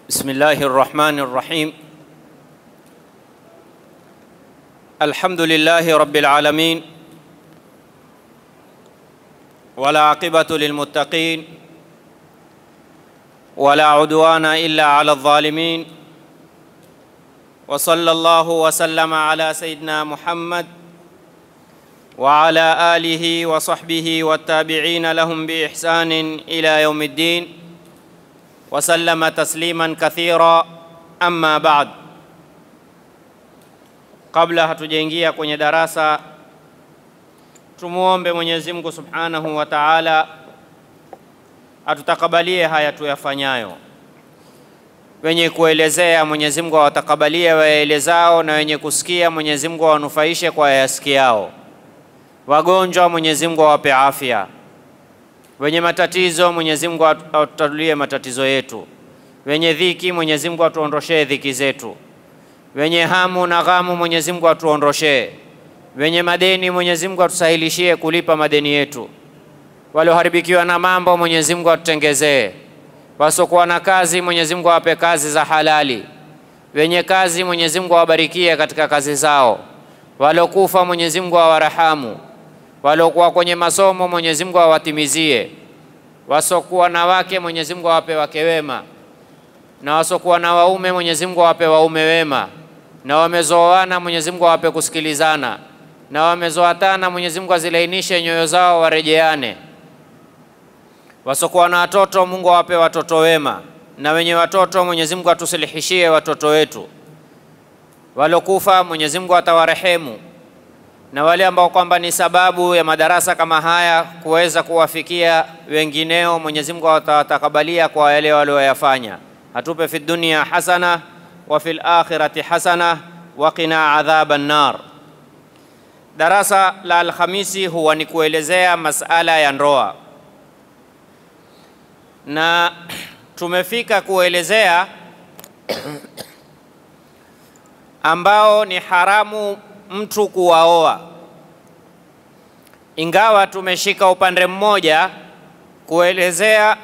بسم الله الرحمن الرحيم الحمد لله رب العالمين ولا عقبة للمتقين ولا عدوان إلا على الظالمين وصلى الله وسلم على سيدنا محمد وعلى آله وصحبه والتابعين لهم بإحسان إلى يوم الدين وسلم تسليما كثيرا أما بعد kabla hatujaingia kwenye darasa tumuombe Mwenyezi Mungu Subhanahu wa Ta'ala atutakabalie haya tuyafanyayo. Wenye kuelezea Mwenyezi Mungu awatakabalie waelezao, na wenye kusikia Mwenyezi Mungu awanufaishe kwa yasikiao. Wagonjwa Mwenyezi Mungu awape afya, wenye matatizo Mwenyezi Mungu atutatulie matatizo yetu, wenye dhiki Mwenyezi Mungu atuondoshee dhiki zetu, wenye hamu na ghamu Mwenyezi Mungu atuondoshee, wenye madeni Mwenyezi Mungu atusahilishie kulipa madeni yetu, walioharibikiwa na mambo Mwenyezi Mungu atutengezee, wasiokuwa na kazi Mwenyezi Mungu awape kazi za halali, wenye kazi Mwenyezi Mungu awabarikie katika kazi zao, waliokufa Mwenyezi Mungu awarahamu, waliokuwa kwenye masomo Mwenyezi Mungu awatimizie, wasiokuwa na wake Mwenyezi Mungu awape wake wema, na wasiokuwa na waume Mwenyezi Mungu awape waume wema, na wamezoana Mwenyezi Mungu awape kusikilizana, na wamezoatana Mwenyezi Mungu azilainishe nyoyo zao warejeane. Wasiokuwa na watoto Mungu awape watoto wema, na wenye watoto Mwenyezi Mungu atusilihishie watoto wetu. Waliokufa Mwenyezi Mungu atawarehemu, na wale ambao kwamba ni sababu ya madarasa kama haya kuweza kuwafikia wengineo, Mwenyezi Mungu atawatakabalia kwa yale walioyafanya. Atupe fi dunia hasana wa fil akhirati hasana wa qina adhaban nar. Darasa la Alhamisi huwa ni kuelezea masala ya ndoa, na tumefika kuelezea ambao ni haramu mtu kuwaoa, ingawa tumeshika upande mmoja kuelezea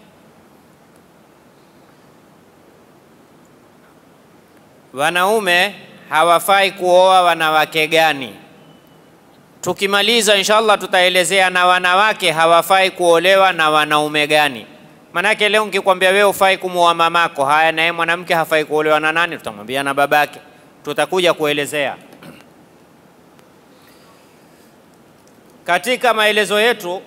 wanaume hawafai kuoa wanawake gani. Tukimaliza inshallah tutaelezea na wanawake hawafai kuolewa na wanaume gani. Manake leo nikikwambia wewe ufai kumuoa mamako, haya naye mwanamke hafai kuolewa na nani? Tutamwambia na babake. Tutakuja kuelezea katika maelezo yetu.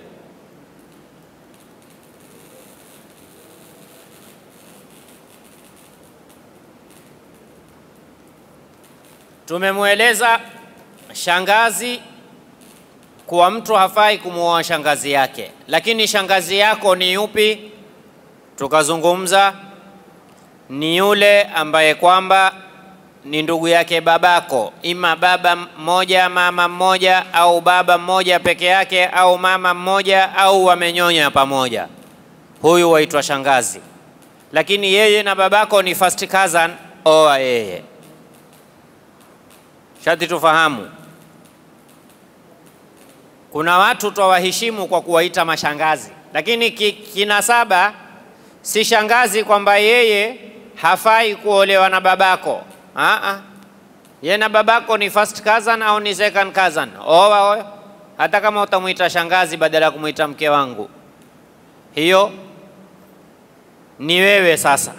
Tumemweleza shangazi kuwa mtu hafai kumuoa shangazi yake, lakini shangazi yako ni yupi? Tukazungumza ni yule ambaye kwamba ni ndugu yake babako, ima baba mmoja mama mmoja, au baba mmoja peke yake, au mama mmoja, au wamenyonya pamoja. Huyu waitwa shangazi, lakini yeye na babako ni first cousin, oa yeye. Shati tufahamu, kuna watu twawaheshimu kwa kuwaita mashangazi, lakini ki, kinasaba si shangazi kwamba yeye hafai kuolewa na babako. Aa, ye na babako ni first cousin au ni second cousin, oa oyo, hata kama utamwita shangazi badala ya kumwita mke wangu, hiyo ni wewe sasa.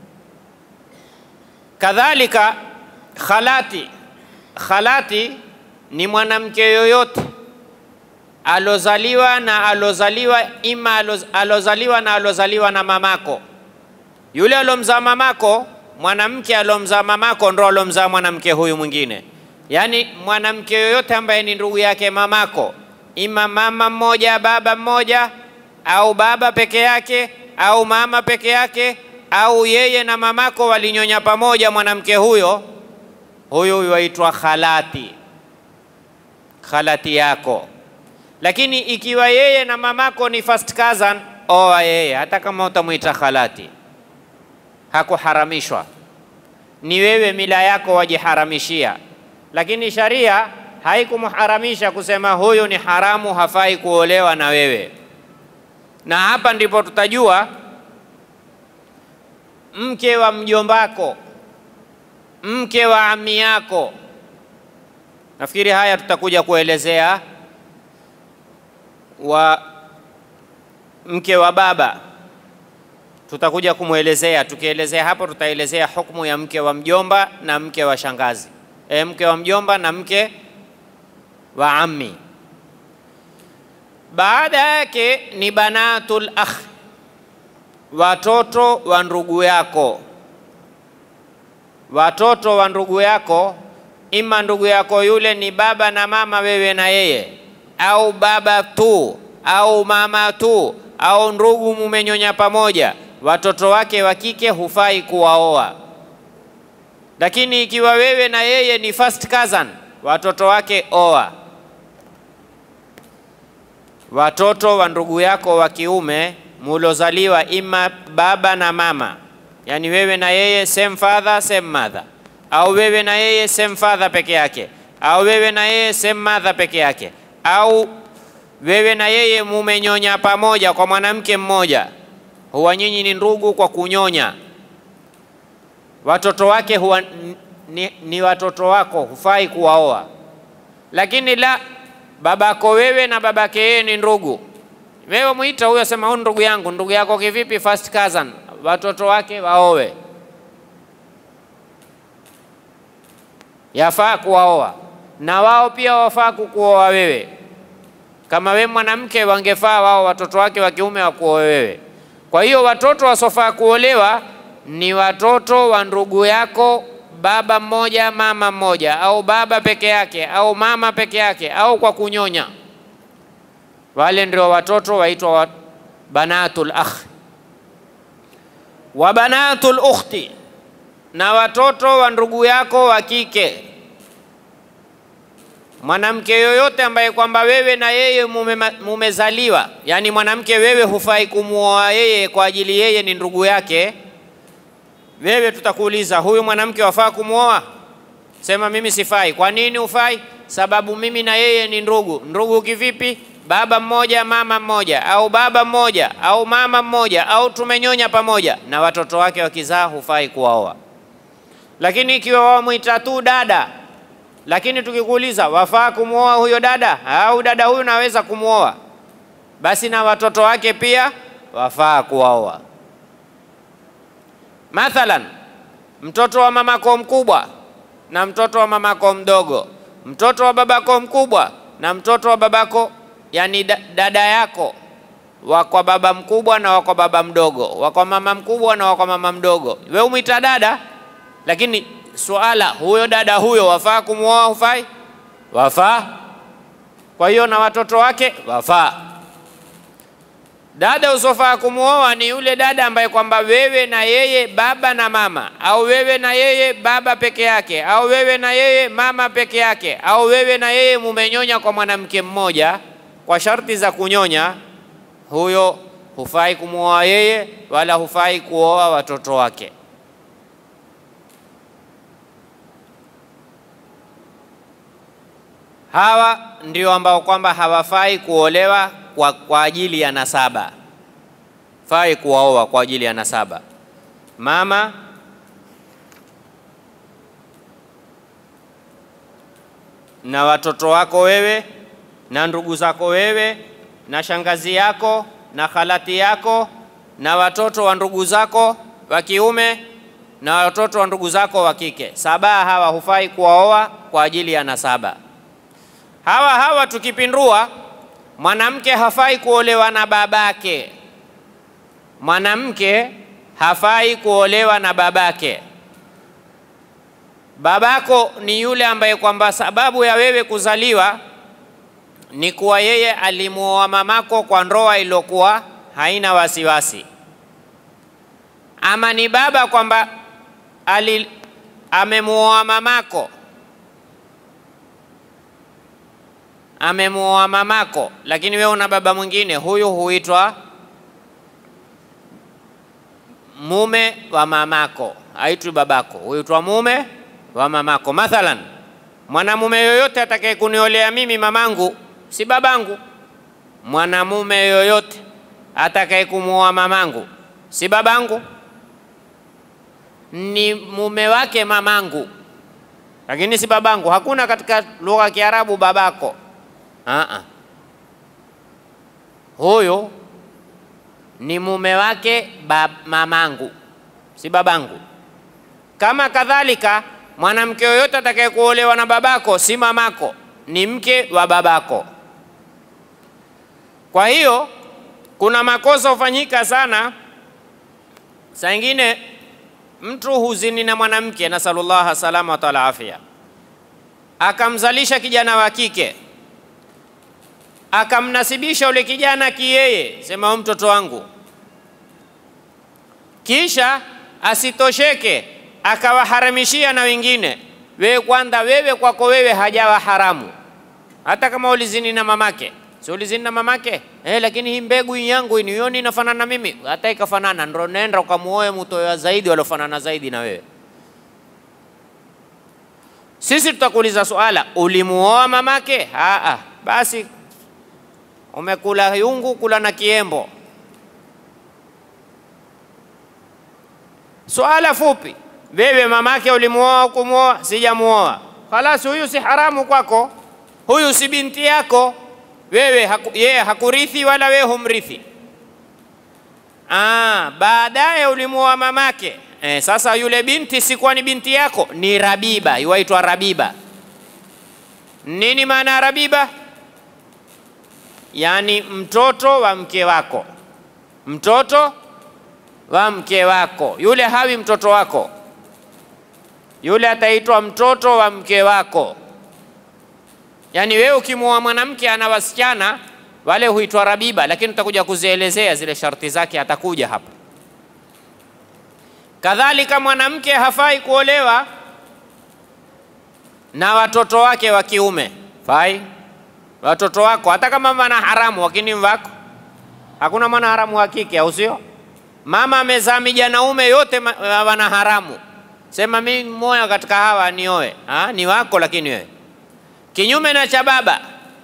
Kadhalika khalati, khalati ni mwanamke yoyote alozaliwa na alozaliwa ima alozaliwa na alozaliwa na mamako, yule alomzaa mamako mwanamke alomzaa mamako ndo alomzaa mwanamke huyu mwingine. Yaani mwanamke yoyote ambaye ni ndugu yake mamako, ima mama mmoja baba mmoja, au baba peke yake au mama peke yake, au yeye na mamako walinyonya pamoja, mwanamke huyo huyu waitwa khalati, khalati yako. Lakini ikiwa yeye na mamako ni first cousin, oa yeye, hata kama utamwita khalati hakuharamishwa, ni wewe mila yako wajiharamishia, lakini sharia haikumharamisha kusema huyu ni haramu, hafai kuolewa na wewe. Na hapa ndipo tutajua mke wa mjombako, mke wa ami yako. Nafikiri haya tutakuja kuelezea wa mke wa baba tutakuja kumwelezea. Tukielezea hapo, tutaelezea hukumu ya mke wa mjomba na mke wa shangazi, e, mke wa mjomba na mke wa ammi. Baada yake ni banatul akh, watoto wa ndugu yako. Watoto wa ndugu yako, ima ndugu yako yule ni baba na mama, wewe na yeye, au baba tu au mama tu au ndugu mumenyonya pamoja, watoto wake wa kike hufai kuwaoa. Lakini ikiwa wewe na yeye ni first cousin, watoto wake oa. Watoto wa ndugu yako wa kiume mulozaliwa ima baba na mama, yani wewe na yeye same father same mother, au wewe na yeye same father peke yake, au wewe na yeye same mother peke yake, au wewe na yeye mumenyonya pamoja kwa mwanamke mmoja, huwa nyinyi ni ndugu kwa kunyonya. Watoto wake huwa ni, ni watoto wako, hufai kuwaoa. Lakini la babako wewe na babake yeye ni ndugu, wewe mwita huyo, sema huyu ndugu yangu. Ndugu yako kivipi? First cousin, watoto wake waowe, yafaa kuwaoa, na wao pia wafaa kukuoa wewe kama we mwanamke wangefaa wao watoto wake wa kiume wakuoe wewe. Kwa hiyo watoto wasofaa kuolewa ni watoto wa ndugu yako, baba mmoja mama mmoja, au baba peke yake au mama peke yake, au kwa kunyonya. Wale ndio watoto waitwa wa banatul akh wa banatul ukhti, na watoto wa ndugu yako wa kike mwanamke yoyote ambaye kwamba wewe na yeye mumezaliwa, mume yani mwanamke wewe hufai kumuoa yeye kwa ajili yeye ni ndugu yake. Wewe tutakuuliza huyu mwanamke wafaa kumuoa? Sema mimi sifai. Kwa nini hufai? Sababu mimi na yeye ni ndugu. Ndugu kivipi? Baba mmoja mama mmoja, au baba mmoja au mama mmoja, au tumenyonya pamoja, na watoto wake wakizaa hufai kuwaoa. Lakini ikiwa wamwita tu dada lakini tukikuuliza wafaa kumwoa huyo dada au dada huyu naweza kumwoa, basi na watoto wake pia wafaa kuwaoa. Mathalan, mtoto wa mamako mkubwa na mtoto wa mamako mdogo, mtoto wa babako mkubwa na mtoto wa babako, yani dada yako, wa kwa baba mkubwa na wa kwa baba mdogo, wa kwa mama mkubwa na wa kwa mama mdogo, we umwita dada, lakini suala huyo dada huyo wafaa kumwoa? Hufai? Wafaa. Kwa hiyo na watoto wake wafaa. Dada usofaa kumwoa ni yule dada ambaye kwamba wewe na yeye baba na mama, au wewe na yeye baba peke yake, au wewe na yeye mama peke yake, au wewe na yeye mumenyonya kwa mwanamke mmoja kwa sharti za kunyonya, huyo hufai kumwoa yeye, wala hufai kuoa watoto wake. Hawa ndio ambao kwamba hawafai kuolewa kwa, kwa ajili ya nasaba, fai kuwaoa kwa ajili ya nasaba. Mama na watoto wako wewe na ndugu zako wewe na shangazi yako na khalati yako na watoto wa ndugu zako wa kiume na watoto wa ndugu zako wa kike, saba hawa hufai kuwaoa kwa ajili ya nasaba. Hawa hawa tukipindua, mwanamke hafai kuolewa na babake. Mwanamke hafai kuolewa na babake. Babako ni yule ambaye kwamba sababu ya wewe kuzaliwa ni kuwa yeye alimuoa mamako kwa ndoa iliyokuwa haina wasiwasi, ama ni baba kwamba ali amemuoa mamako amemuoa mamako, lakini wewe una baba mwingine, huyu huitwa mume wa mamako, haitwi babako, huitwa mume wa mamako. Mathalan, mwanamume yoyote atakaye kuniolea mimi mamangu si babangu. Mwanamume yoyote atakaye kumuoa mamangu si babangu. ni mume wake mamangu, lakini si babangu. Hakuna katika lugha ya Kiarabu babako. Aa, huyu ni mume wake bab, mamangu, si babangu. Kama kadhalika mwanamke yoyote atakaye kuolewa na babako si mamako, ni mke wa babako. Kwa hiyo kuna makosa hufanyika sana, saa ingine mtu huzini na mwanamke, nasalullaha salama wa afya, akamzalisha kijana wa kike, akamnasibisha ule kijana kiyeye, sema huyu mtoto wangu, kisha asitosheke akawaharamishia na wengine. Wewe kwanza, wewe kwako wewe hajawa haramu, hata kama ulizini na mamake si ulizini na mamake eh, lakini hii mbegu hii yangu nioni inafanana na mimi, hata ikafanana, ndo nenda ukamuoe mtoa zaidi waliofanana zaidi na wewe. Sisi tutakuuliza swala, ulimuoa mamake? Aa, basi umekula yungu, kula na kiembo. Swala fupi, wewe mamake ulimuoa au kumuoa? Sijamuoa. Khalas, huyu si haramu kwako, huyu si binti yako wewe haku, yeye hakurithi wala wewe humrithi. Ah, baadaye ulimuoa mamake eh, sasa yule binti sikuwa ni binti yako, ni Rabiba, iwaitwa Rabiba. Nini maana ya Rabiba? Yaani mtoto wa mke wako, mtoto wa mke wako. Yule hawi mtoto wako, yule ataitwa mtoto wa mke wako. Yaani wewe ukimuoa mwanamke ana wasichana wale huitwa Rabiba, lakini tutakuja kuzielezea zile sharti zake, atakuja hapa. Kadhalika mwanamke hafai kuolewa na watoto wake wa kiume, fai watoto wako, hata kama wana haramu, lakini wako hakuna mwana haramu wa kike, au sio? Mama amezaa mijanaume yote wana haramu, sema mimi mmoja katika hawa nioe. Ah, ni wako, lakini wewe Kinyume na cha baba,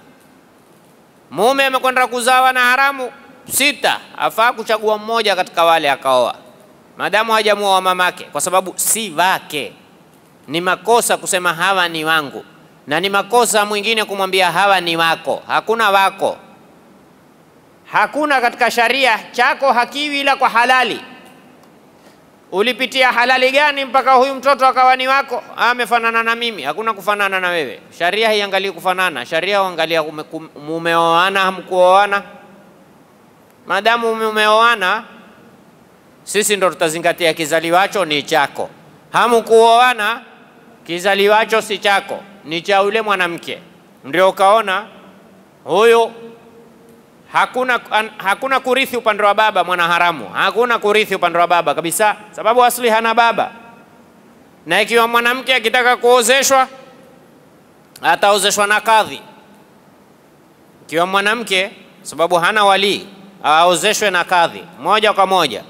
mume amekwenda kuzawa na haramu sita, afaa kuchagua mmoja katika wale akaoa, maadamu hajamuoa mamake, kwa sababu si wake. Ni makosa kusema hawa ni wangu, na ni makosa mwingine kumwambia hawa ni wako. Hakuna wako, hakuna katika sharia. Chako hakiwi ila kwa halali. Ulipitia halali gani mpaka huyu mtoto akawa ni wako? Amefanana na mimi? Hakuna kufanana na wewe. Sharia haiangalii kufanana, sharia huangalia mumeoana, hamkuoana. Maadamu mumeoana, sisi ndo tutazingatia kizaliwacho ni chako. Hamkuoana, kizaliwacho si chako, ni cha yule mwanamke. Ndio ukaona huyu hakuna, hakuna kurithi upande wa baba mwana haramu, hakuna kurithi upande wa baba kabisa, sababu asli hana baba. Na ikiwa mwanamke akitaka kuozeshwa ataozeshwa na kadhi. Ikiwa mwanamke sababu hana walii, aozeshwe na kadhi moja kwa moja.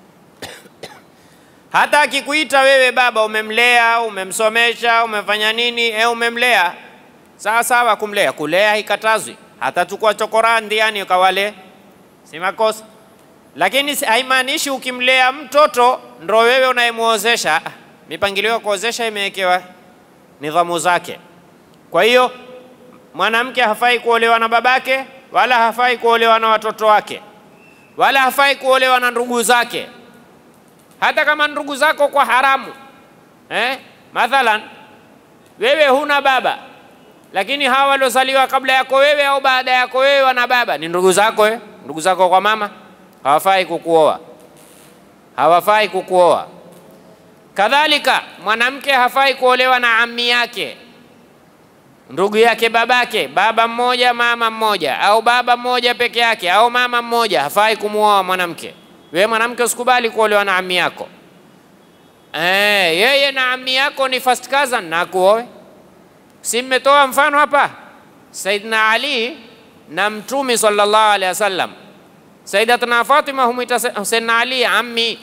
Hata akikuita wewe baba, umemlea, umemsomesha, umefanya nini, e, umemlea sawa sawa, kumlea kulea haikatazwi hata tukua chokora ndiani ukawale, si makosa, lakini haimaanishi ukimlea mtoto ndo wewe unayemuozesha. Mipangilio ya kuozesha imewekewa nidhamu zake. Kwa hiyo mwanamke hafai kuolewa na babake, wala hafai kuolewa na watoto wake, wala hafai kuolewa na ndugu zake, hata kama ndugu zako kwa haramu eh? Mathalan wewe huna baba lakini hawa waliozaliwa kabla yako wewe au baada yako wewe wana baba, ni ndugu zako eh? Ndugu zako kwa mama hawafai kukuoa, hawafai kukuoa. Kadhalika mwanamke hafai kuolewa na ammi yake, ndugu yake babake, baba mmoja mama mmoja, au baba mmoja peke yake, au mama mmoja, hafai kumuoa mwanamke. Wewe mwanamke usikubali kuolewa na ammi yako. Eh, yeye na ammi yako ni first cousin na kuoe Si mmetoa mfano hapa, Saidina Ali na Mtume sallallahu alaihi wasallam. Saidatuna Fatima humwita Saidina Ali ammi,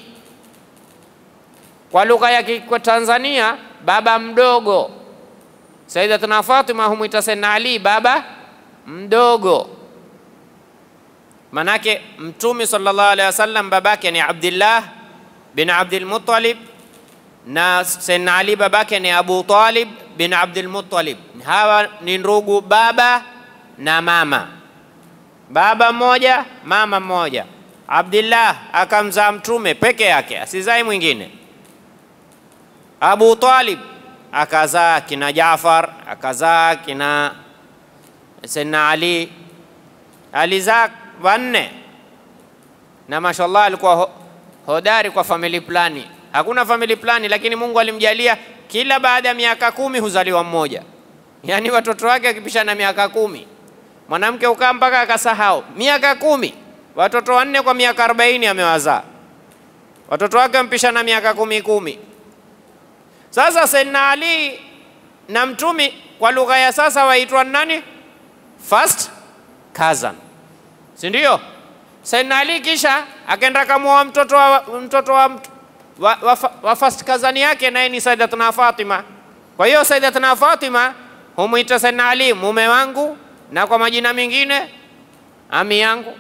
kwa lugha ya kwa Tanzania baba mdogo. Saidatuna Fatima humwita Saidina Ali baba mdogo, manake Mtume sallallahu alaihi wasallam babake ni Abdullah bin Abdul Muttalib na Sayyidina Ali babake ni Abu Talib bin Abdul Muttalib. Hawa ni ndugu baba na mama, baba mmoja mama mmoja. Abdullah akamzaa mtume peke yake, asizai mwingine. Abu Talib akazaa kina Jaafar, akazaa kina Sayyidina Ali, alizaa wanne, na mashallah alikuwa ho hodari kwa family plani. Hakuna family plani, lakini Mungu alimjalia kila baada ya miaka kumi huzaliwa mmoja, yaani watoto wake wakipishana miaka kumi. Mwanamke ukaa mpaka akasahau miaka kumi, watoto wanne kwa miaka arobaini amewazaa, watoto wake wampishana miaka kumi kumi. Sasa Sayyidina Ali na mtumi kwa lugha ya sasa waitwa nani? First cousin, si ndio? Sayyidina Ali kisha akaenda kamuoa mtoto wa, mtoto wa, wa, wa, wa first cousin yake naye ni Sayyidatuna Fatima. Kwa hiyo Sayyidatuna Fatima humwita Sayyidina Ali mume wangu, na kwa majina mengine ami yangu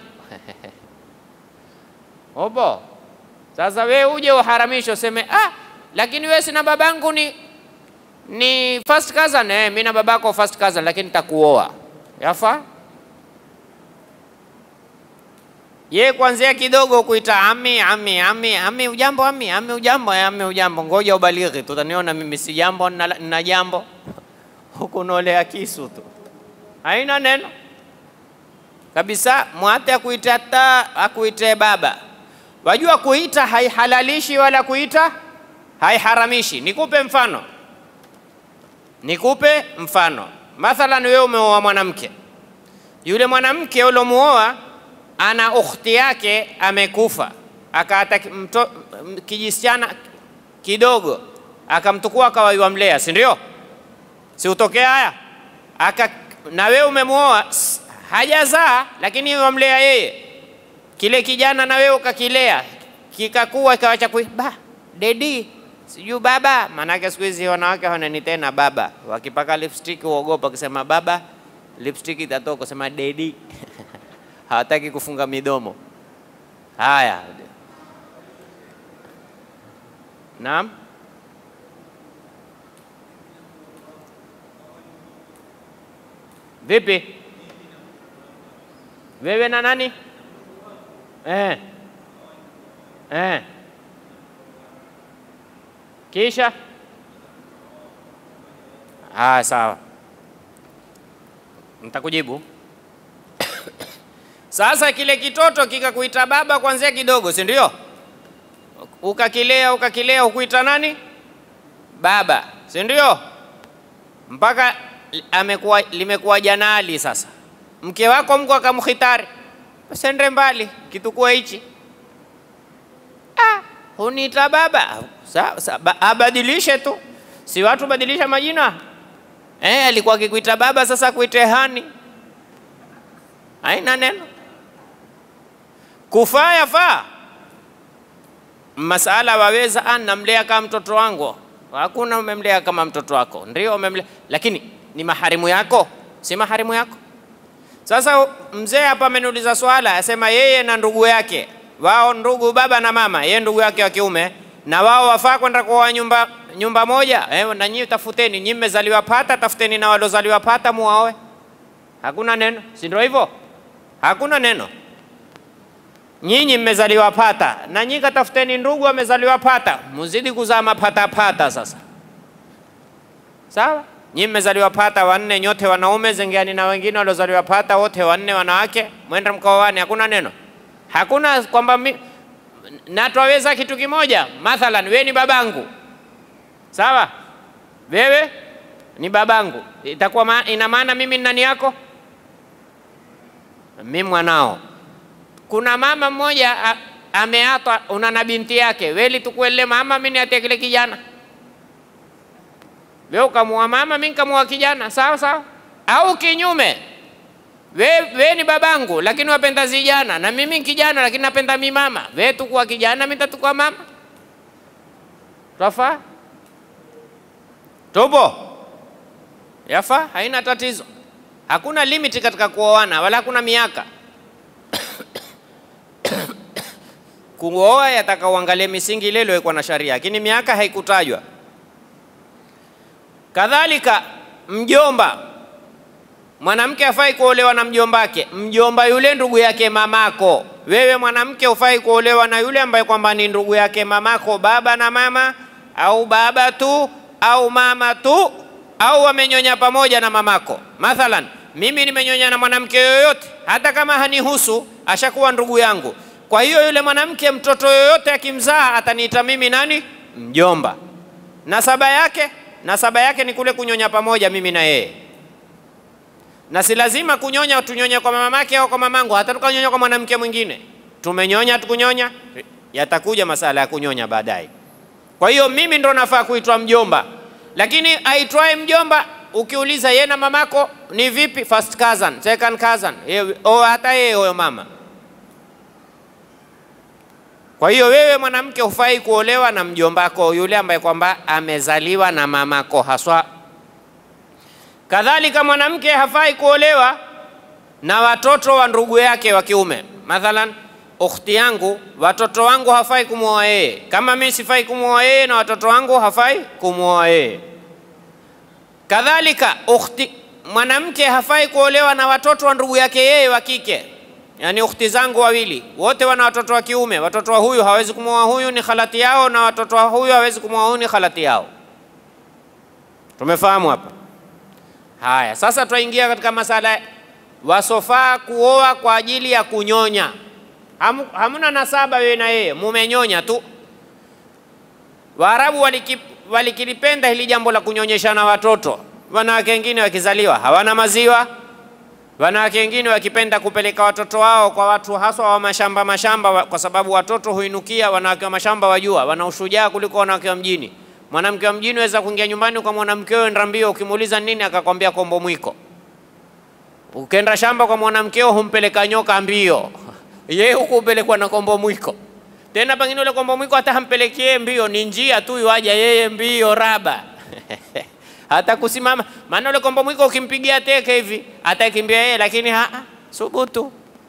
obo. Sasa we uje uharamishe useme ah, lakini we sina babangu ni ni first cousin. Eh, mimi na babako first cousin, lakini nitakuoa yafa ye kwanzia kidogo kuita ami ami ami ami, ujambo ami ami, ujambo ami, ujambo, ngoja ubalighi, tutaniona mimi si jambo na, na jambo huku nolea kisu tu, haina neno kabisa. Mwate akuite hata akuite baba. Wajua kuita haihalalishi wala kuita haiharamishi. Nikupe mfano, nikupe mfano. Mathalan, wewe umeoa mwanamke, yule mwanamke uliomuoa ana ukhti yake amekufa, akaata kijisichana kidogo akamtukua akawaiwa mlea, si ndio? Si utokea haya aka, na wewe umemuoa hajazaa, lakini wamlea yeye, kile kijana na wewe ukakilea kikakuwa ikawacha kui ba dedi sijui baba. Maanake siku hizi wanawake hawaneni tena baba, wakipaka lipstick uogopa kusema baba, lipstick itatoka kusema dedi hawataki kufunga midomo. Haya, naam. Vipi wewe na nani? Eh. Eh. Kisha ah, sawa, nitakujibu. Sasa kile kitoto kikakuita baba kwanzia kidogo, si ndio? Ukakilea ukakilea, ukuita nani? Baba, si ndio? Mpaka amekuwa limekuwa janali. Sasa mke wako Mungu akamkhitari, usende mbali, kitukua hichi ah, huniita baba. Sa, sa, ba, abadilishe tu, si watu badilisha majina eh? Alikuwa akikuita baba, sasa kuite hani, haina neno kufaa yafaa. Masala waweza ah, namlea kama mtoto wangu. Hakuna umemlea kama mtoto wako, ndio umemlea, lakini ni maharimu yako, si maharimu yako. Sasa mzee hapa ameniuliza swala, asema yeye na ndugu yake wao, ndugu baba na mama, yeye ndugu yake wa kiume, na wao wafaa kwenda kuoa nyumba, nyumba moja eh, na nyinyi tafuteni, nyinyi mmezaliwa pata, tafuteni na waliozaliwa pata muoe. Hakuna neno, si ndio hivyo? Hakuna neno nyinyi mmezaliwa pata na nyinyi katafuteni ndugu amezaliwa pata, muzidi kuzaa mapatapata. Sasa sawa, nyinyi mmezaliwa pata wanne, nyote wanaume, zengeani na wengine waliozaliwa pata wote wanne wanawake, mwenda mkaoane. Hakuna neno, hakuna kwamba na twaweza kitu kimoja. Mathalan, wewe ni babangu, sawa, wewe ni babangu, itakuwa ma, ina maana mimi ni nani yako? Mimi mwanao kuna mama mmoja ameatwa, una na binti yake, weli tukuele mama, mimi niatie kile kijana. Wewe ukamua mama, mimi nikamua kijana, sawa sawa. Au kinyume, wewe we ni babangu, lakini wapenda zijana, na mimi kijana, lakini napenda mi mama. Wewe tukua kijana, mimi tatukua mama. Twafaa? Tupo? Yafaa, haina tatizo. Hakuna limiti katika kuoana, wala hakuna miaka kuoa yataka uangalie misingi ile iliyowekwa na sharia, lakini miaka haikutajwa. Kadhalika mjomba, mwanamke hafai kuolewa na mjombake. Mjomba yule ndugu yake mamako. Wewe mwanamke hufai kuolewa na yule ambaye kwamba ni ndugu yake mamako, baba na mama, au baba tu au mama tu, au wamenyonya pamoja na mamako. Mathalan, mimi nimenyonya na mwanamke yoyote, hata kama hanihusu, ashakuwa ndugu yangu. Kwa hiyo yule mwanamke, mtoto yoyote akimzaa, ataniita mimi nani? Mjomba. Nasaba yake, nasaba yake ni kule kunyonya pamoja mimi na yeye na si lazima kunyonya tunyonya kwa mamake au kwa mamangu, hata tukanyonya kwa mwanamke mwingine. Tumenyonya tukunyonya, yatakuja masala ya kunyonya baadaye. Kwa hiyo mimi ndo nafaa kuitwa mjomba, lakini aitwaye mjomba ukiuliza yeye na mamako ni vipi, first cousin, second cousin, yeye o hata yeye huyo mama. Kwa hiyo wewe mwanamke hufai kuolewa na mjombako yule ambaye kwamba amezaliwa na mamako haswa Kadhalika mwanamke hafai kuolewa na watoto wa ndugu yake wa kiume. Mathalan, ukhti yangu, watoto wangu hafai kumwoa yeye, kama mimi sifai kumwoa yeye, na watoto wangu hafai kumwoa yeye. Kadhalika ukhti, mwanamke hafai kuolewa na watoto wa ndugu yake yeye wa kike, yaani ukhti zangu wawili wote wana watoto wa kiume. Watoto wa huyu hawezi kumwoa huyu, ni khalati yao, na watoto wa huyu hawezi kumwoa huyu, ni khalati yao. Tumefahamu hapa? Haya, sasa twaingia katika masala wasofaa kuoa kwa ajili ya kunyonya. Hamu, hamuna nasaba wewe na yeye, mumenyonya tu. Waarabu waliki, walikilipenda hili jambo la kunyonyeshana watoto. Wanawake wengine wakizaliwa hawana maziwa, wanawake wengine wakipenda kupeleka watoto wao kwa watu haswa wa mashamba mashamba, wa- kwa sababu watoto huinukia. Wanawake wa mashamba wajua, wana ushujaa kuliko wanawake wa mjini. Mwanamke wa mjini waweza kuingia nyumbani kwa mwanamke wewe nda mbio, ukimuuliza nini akakwambia kombo mwiko. Ukenda shamba kwa mwanamkeo humpeleka nyoka mbio, yeye huku upelekwa na kombo mwiko. Tena pengine ule kombo mwiko hata hampelekee mbio, ni njia tu iwaja yeye mbio raba hata kusimama. Maana ule kombo mwiko ukimpigia teke hivi atakimbia yeye, lakini ha subutu.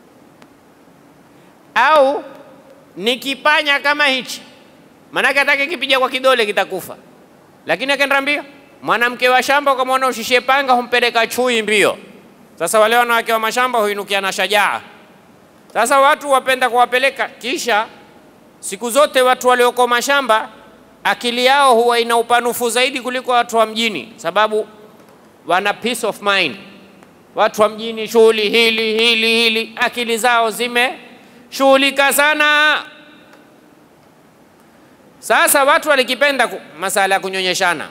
Au ni kipanya kama hichi Manake hata kikipiga kwa kidole kitakufa, lakini akaenda mbio. Mwanamke wa shamba ukamwona ushishie panga, humpeleka chui mbio. Sasa wale wanawake wa mashamba huinukia na shajaa. Sasa watu wapenda kuwapeleka, kisha siku zote watu walioko mashamba akili yao huwa ina upanufu zaidi kuliko watu wa mjini, sababu wana peace of mind. Watu wa mjini shughuli hili hili hili, akili zao zimeshughulika sana. Sasa watu walikipenda ku- masala ya kunyonyeshana.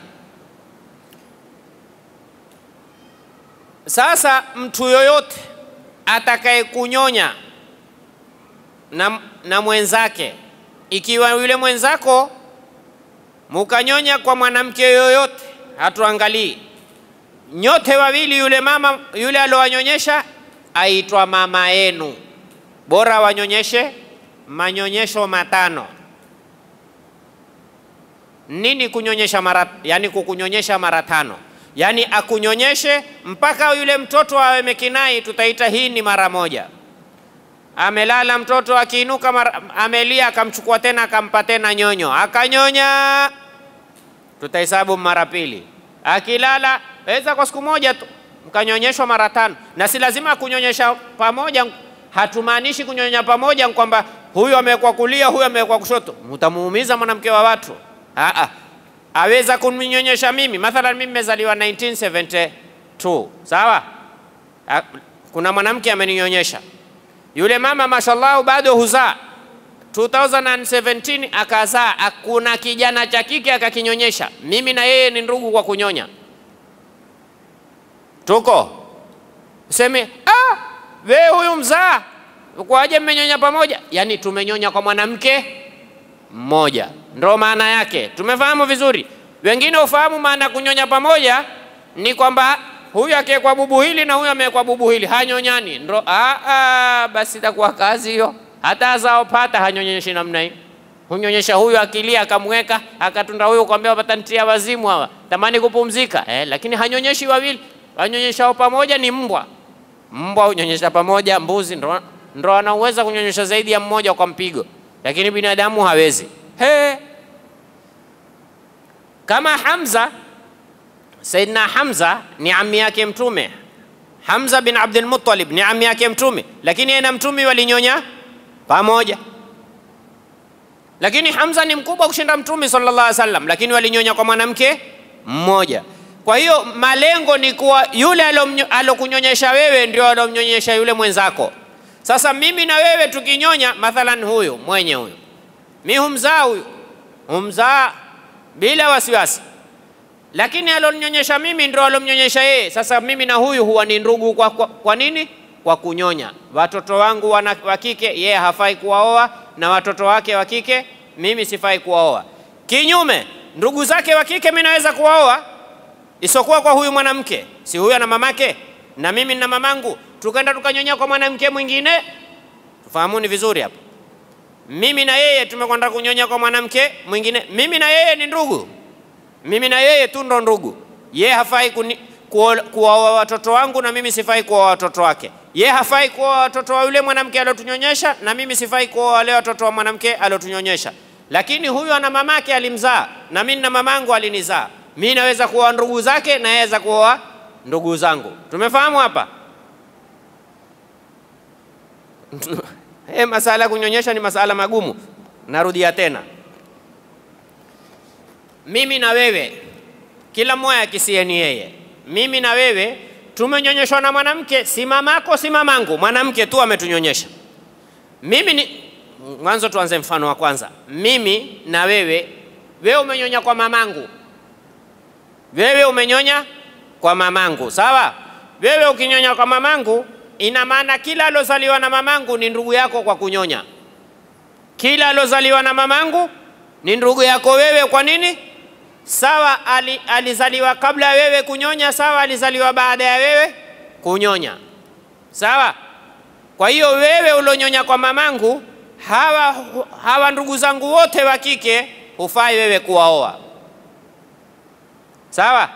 Sasa mtu yoyote atakaye kunyonya na, na mwenzake, ikiwa yule mwenzako mukanyonya kwa mwanamke yoyote, hatuangalii nyote wawili, yule mama yule aliowanyonyesha aitwa mama yenu, bora wanyonyeshe manyonyesho matano. Nini kunyonyesha mara, yani kukunyonyesha mara tano, yani akunyonyeshe mpaka yule mtoto awe mekinai, tutaita hii ni mara moja. Amelala mtoto akiinuka, mara, amelia, akamchukua tena akampa tena nyonyo, akanyonya, tutahesabu mara pili. Akilala weza kwa siku moja tu mkanyonyeshwa mara tano, na si lazima kunyonyesha pamoja. Hatumaanishi kunyonya pamoja kwamba huyu amewekwa kulia, huyu amewekwa kushoto, mtamuumiza mwanamke wa watu. Aa, aweza kuninyonyesha mimi, mathalan mimi nimezaliwa 1972 sawa. A, kuna mwanamke ameninyonyesha, yule mama mashallah bado huzaa 2017 akazaa, kuna kijana cha kike akakinyonyesha. Mimi na yeye ni ndugu kwa kunyonya, tuko seme, ah, we huyu mzaa kwaje mmenyonya pamoja? Yani tumenyonya kwa mwanamke mmoja, ndo maana yake. Tumefahamu vizuri. Wengine ufahamu maana ya kunyonya pamoja ni kwamba huyu akiwekwa bubu hili na huyu amewekwa bubu hili, hanyonyani. Ndo ah, ah, basi itakuwa kazi hiyo. Hata azaopata hanyonyeshi namna hii, hunyonyesha huyu akilia, akamweka akatunda huyu, kwambia wapatanitia wazimu hawa, tamani kupumzika eh, lakini hanyonyeshi wawili. Wanyonyeshao pamoja ni mbwa. Mbwa hunyonyesha pamoja, mbuzi ndo, ndo anaweza kunyonyesha zaidi ya mmoja kwa mpigo. lakini binadamu hawezi. He, kama Hamza, Saidina Hamza ni ammi yake Mtume. Hamza bin Abdul Muttalib ni ammi yake Mtume, lakini yeye na Mtume walinyonya pamoja. Lakini Hamza ni mkubwa kushinda Mtume sallallahu alaihi wasallam, lakini walinyonya kwa mwanamke mmoja. Kwa hiyo malengo ni kuwa yule alokunyonyesha wewe ndio alomnyonyesha yule mwenzako. Sasa mimi na wewe tukinyonya, mathalan huyu mwenye huyu, mi humzaa huyu, humzaa bila wasiwasi, lakini aloninyonyesha mimi ndio alomnyonyesha yeye. Sasa mimi na huyu huwa ni ndugu kwa, kwa, kwa nini? Kwa kunyonya. Watoto wangu wana, wa kike yeye hafai kuwaoa, na watoto wake wa kike mimi sifai kuwaoa. Kinyume, ndugu zake wa kike mimi naweza kuwaoa isokuwa kwa huyu mwanamke, si huyu ana mamake na mimi na mamangu, tukaenda tukanyonya kwa mwanamke mwingine. Tufahamuni vizuri hapa, mimi na yeye tumekwenda kunyonya kwa mwanamke mwingine, mimi na yeye ni ndugu, mimi na yeye tu ndo ndugu. Yeye hafai kuwaoa watoto wangu na mimi sifai kuoa watoto wake. Yeye hafai kuoa watoto wa yule mwanamke aliotunyonyesha na mimi sifai kuoa wale watoto wa mwanamke aliotunyonyesha. Lakini huyu ana mamake alimzaa na mimi na mamangu alinizaa mi naweza kuoa ndugu zake na yaweza kuoa ndugu zangu. Tumefahamu hapa? Hey, masala ya kunyonyesha ni masala magumu. Narudia tena, mimi na wewe, kila mmoja akisieni yeye, mimi na wewe tumenyonyeshwa na mwanamke, si mamako si mamangu, mwanamke tu ametunyonyesha. Mimi ni mwanzo, tuanze mfano wa kwanza. Mimi na wewe, wewe umenyonya kwa mamangu wewe umenyonya kwa mamangu, sawa? Wewe ukinyonya kwa mamangu, ina maana kila alozaliwa na mamangu ni ndugu yako kwa kunyonya. Kila alozaliwa na mamangu ni ndugu yako wewe. Kwa nini? Sawa, ali, alizaliwa kabla ya wewe kunyonya, sawa, alizaliwa baada ya wewe kunyonya, sawa. Kwa hiyo wewe ulonyonya kwa mamangu, hawa, hawa ndugu zangu wote wa kike hufai wewe kuwaoa. Sawa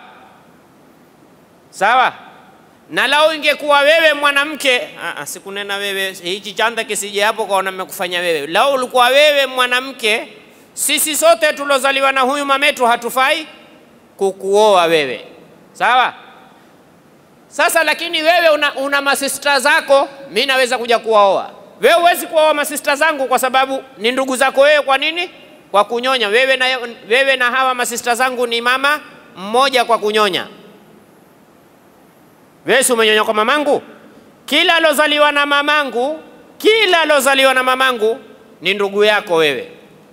sawa. Na lau ingekuwa wewe mwanamke, sikunena wewe, hichi chanda kisije hapo kaona mmekufanya wewe. Lau ulikuwa wewe mwanamke, sisi sote tulozaliwa na huyu mametu hatufai kukuoa wewe, sawa. Sasa lakini wewe una, una masista zako, mi naweza kuja kuwaoa wewe. Huwezi kuwaoa masista zangu kwa sababu ni ndugu zako wewe. Kwa nini? Kwa kunyonya. Wewe na, wewe na hawa masista zangu ni mama mmoja kwa kunyonya. Wewe si umenyonya kwa mamangu? Kila alozaliwa na mamangu, kila alozaliwa na mamangu ni ndugu yako wewe.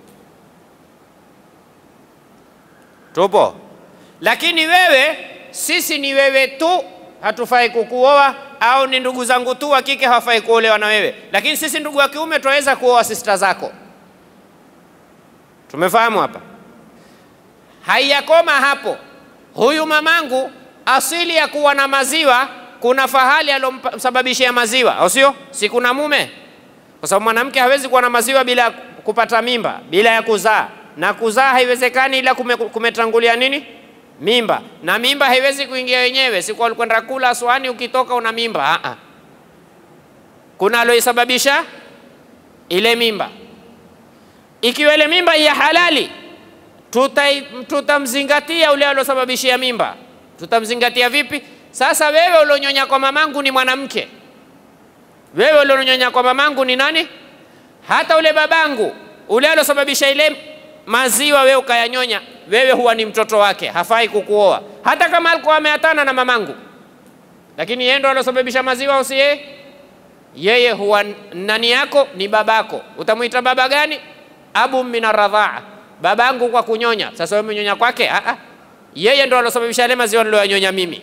Tupo? Lakini wewe, sisi ni wewe tu, hatufai kukuoa, au ni ndugu zangu tu wa kike hawafai kuolewa na wewe, lakini sisi ndugu wa kiume tunaweza kuoa sista zako. Tumefahamu hapa? Haiyakoma hapo. Huyu mamangu asili ya kuwa na maziwa, kuna fahali alomsababishia maziwa, au sio? Si kuna mume? Kwa sababu mwanamke hawezi kuwa na maziwa bila kupata mimba, bila ya kuzaa, na kuzaa haiwezekani ila kume, kumetangulia nini? Mimba. Na mimba haiwezi kuingia wenyewe, siku alikwenda kula swani, ukitoka una mimba. Aa, kuna aloisababisha ile mimba. Ikiwa ile mimba ya halali tutamzingatia ule aliosababishia mimba. Tutamzingatia vipi? Sasa wewe ulionyonya kwa mamangu ni mwanamke, wewe ulionyonya kwa mamangu ni nani? Hata ule babangu ule aliosababisha ile maziwa wewe ukayanyonya, wewe huwa ni mtoto wake, hafai kukuoa, hata kama alikuwa ameatana na mamangu, lakini yeye ndo aliosababisha maziwa, usi yeye? Yeye huwa nani yako? Ni babako. Utamwita baba gani? Abu min arradhaa babangu kwa kunyonya. Sasa wewe umenyonya kwake? Ah ah, yeye ndo alosababisha yale maziwa niloyanyonya mimi.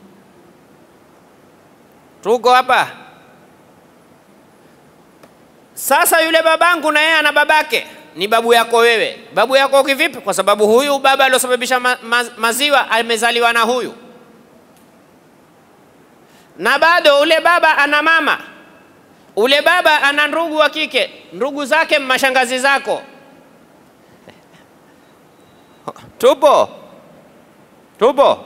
Tuko hapa sasa. Yule babangu na yeye ana babake, ni babu yako wewe. Babu yako kivipi? Kwa sababu huyu baba aliosababisha ma, ma, maziwa amezaliwa na huyu, na bado ule baba ana mama, ule baba ana ndugu wa kike, ndugu zake mashangazi zako Tupo, tupo.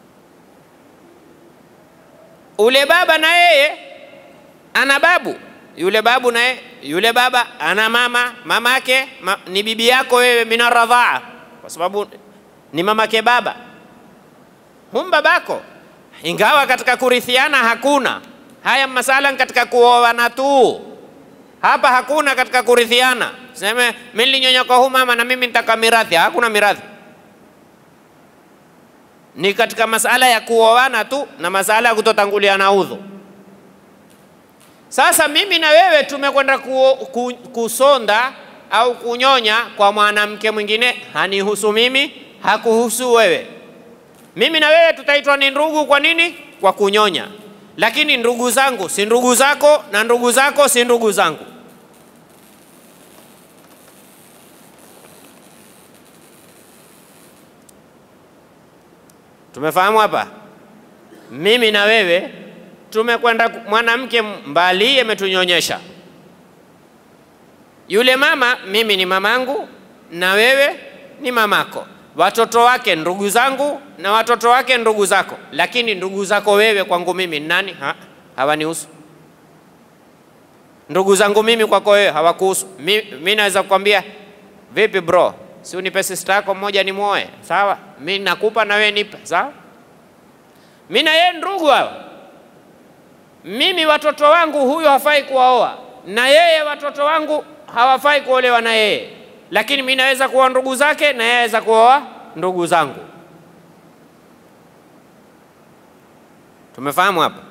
Ule baba na yeye ana babu, yule babu naye yule baba ana mama mamake ma, ni bibi yako wewe mina radhaa, kwa sababu ni mamake baba, hum babako, ingawa katika kurithiana hakuna haya masala, katika kuoana tu. Hapa hakuna katika kurithiana, seme mimi nilinyonya kwa huyu mama na mimi nitaka mirathi. Hakuna mirathi, ni katika masala ya kuoana tu na masala ya kutotanguliana udhu. Sasa mimi na wewe tumekwenda ku, ku, kusonda au kunyonya kwa mwanamke mwingine, hanihusu mimi, hakuhusu wewe. Mimi na wewe tutaitwa ni ndugu. Kwa nini? Kwa kunyonya. Lakini ndugu zangu si ndugu zako, na ndugu zako si ndugu zangu. Tumefahamu hapa? Mimi na wewe tumekwenda mwanamke mbali ametunyonyesha. Yule mama mimi ni mamangu na wewe ni mamako, watoto wake ndugu zangu na watoto wake ndugu zako, lakini ndugu zako wewe kwangu mimi ni nani? Ha, hawanihusu. Ndugu zangu mimi kwako wewe hawakuhusu. Mimi naweza kukwambia vipi, bro, si unipe sister yako mmoja ni muoe, sawa? Mimi nakupa na wewe nipe, sawa? Mimi na yeye ndugu hawa mimi watoto wangu huyu hafai kuwaoa na yeye watoto wangu hawafai kuolewa na yeye, lakini mimi naweza kuoa ndugu zake na yeye aweza kuoa ndugu zangu. Tumefahamu hapa?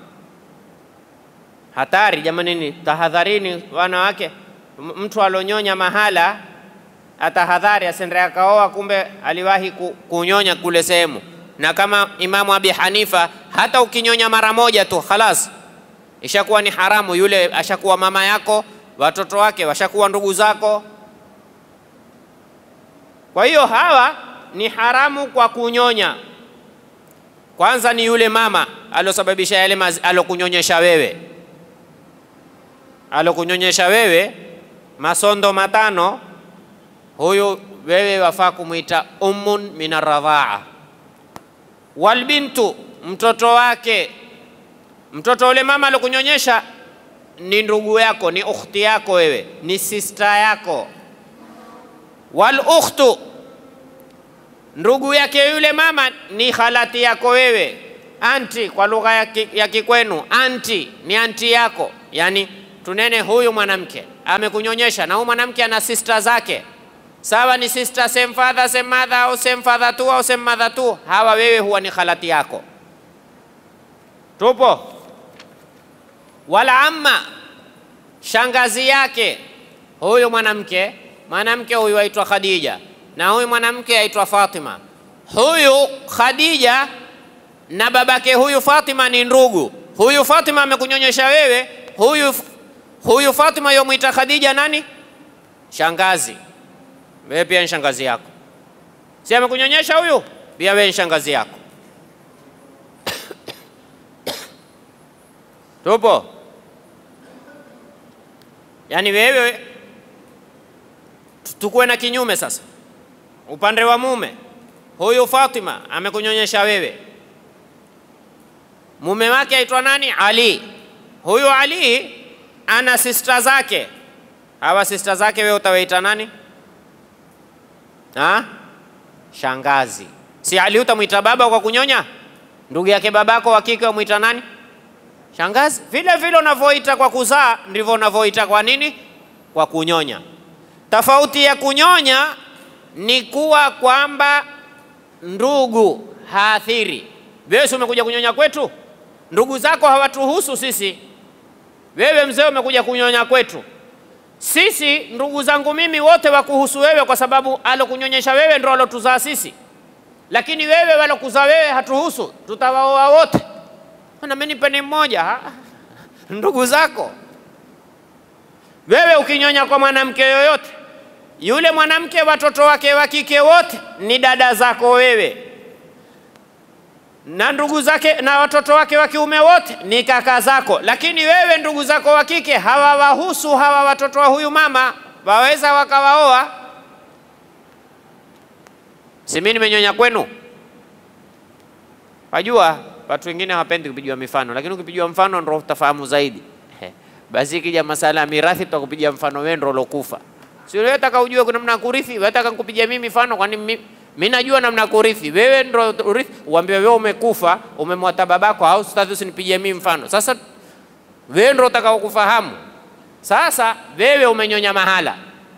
Hatari jamanini, tahadharini wanawake. Mtu alonyonya mahala atahadhari, asende akaoa, kumbe aliwahi kunyonya kule sehemu. Na kama Imamu Abi Hanifa, hata ukinyonya mara moja tu khalas ishakuwa ni haramu. Yule ashakuwa mama yako, watoto wake washakuwa ndugu zako. Kwa hiyo hawa ni haramu kwa kunyonya. Kwanza ni yule mama alosababisha yale alokunyonyesha wewe, alokunyonyesha wewe masondo matano, huyu wewe wafaa kumwita ummun min arradhaa. Walbintu, mtoto wake mtoto ule mama alikunyonyesha ni ndugu yako, ni ukhti yako, wewe ni sista yako. Wal ukhtu, ndugu yake yule mama ni khalati yako wewe. Anti kwa lugha ya Kikwenu, anti ni anti yako, yani tunene huyu mwanamke amekunyonyesha na huyu mwanamke ana sista zake, sawa, ni sister same father same mother au same father tu au same mother tu, hawa wewe huwa ni khalati yako. Tupo wala amma shangazi yake huyu mwanamke, mwanamke huyu aitwa Khadija na huyu mwanamke aitwa Fatima. Huyu Khadija na babake huyu Fatima ni ndugu. Huyu Fatima amekunyonyesha wewe, huyu huyu Fatima yomwita Khadija nani? Shangazi. Wewe pia ni shangazi yako, si amekunyonyesha huyu? Pia wewe ni shangazi yako. Tupo? Yaani wewe tukuwe na kinyume sasa. Upande wa mume, huyu Fatima amekunyonyesha wewe, mume wake aitwa nani? Ali. Huyu Ali ana sista zake, hawa sista zake wewe utawaita nani? Ha? Shangazi. Si Ali utamwita baba kwa kunyonya? Ndugu yake babako wa kike umwita nani? Shangazi. Vile vile unavyoita kwa kuzaa ndivyo unavyoita kwa nini? Kwa kunyonya. Tofauti ya kunyonya ni kuwa kwamba ndugu haathiri. Wewe si umekuja kunyonya kwetu, ndugu zako hawatuhusu sisi. Wewe mzee umekuja kunyonya kwetu sisi, ndugu zangu mimi wote wakuhusu wewe, kwa sababu alokunyonyesha wewe ndo alotuzaa sisi, lakini wewe walokuzaa wewe hatuhusu, tutawaoa wote na mimi nipeni mmoja ndugu zako. Wewe ukinyonya kwa mwanamke yoyote yule mwanamke, watoto wake wa kike wote ni dada zako wewe, na ndugu zake na watoto wake wa kiume wote ni kaka zako, lakini wewe ndugu zako wa kike hawawahusu hawa watoto wa huyu mama, waweza wakawaoa. Si mimi nimenyonya kwenu? Wajua watu wengine hawapendi kupigiwa mifano, lakini ukipigiwa mfano ndio utafahamu zaidi. Basi ikija masala ya mirathi, tutakupigia mfano wewe ndio ulokufa. Si wewe taka ujue kuna namna ya kurithi, wewe taka nikupigia mimi mfano, kwani mimi mimi najua namna ya kurithi, wewe ndio urithi. Uambie wewe umekufa, umemwata babako, au sitaki usinipigie mimi mfano. Sasa wewe ndio utakao kufahamu. Sasa wewe umenyonya mahala,